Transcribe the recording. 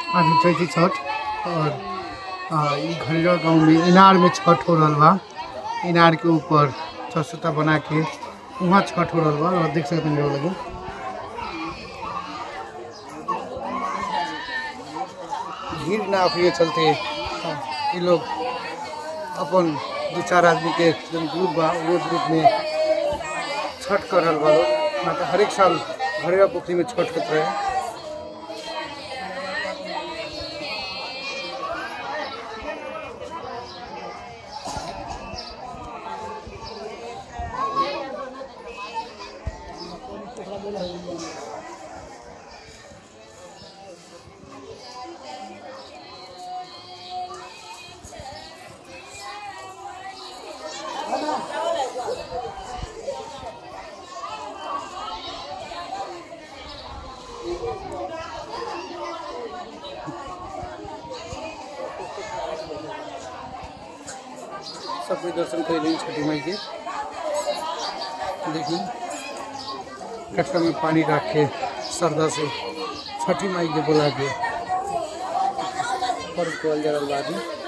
आज चैती छठ और आ, ई घरेरा गाँव में इनार में छठ हो रहल बा इनार के ऊपर छछता बना के वहाँ छठ हो रहल बा और देख सकते हैं लोग भीड़ ना होने चलते ये लोग अपन दो चार आदमी के जन ग्रुप बा वो ग्रुप में छठ कर रहल बा लोग ना तो हर एक साल घरेरा पोखरी में छठ होत रहे सब कोई दर्शन कर रही छठी माई के देखिए कटका में पानी रख के श्रद्धा से छठी माई के बुला के पर्व कल जा रहा बा आदमी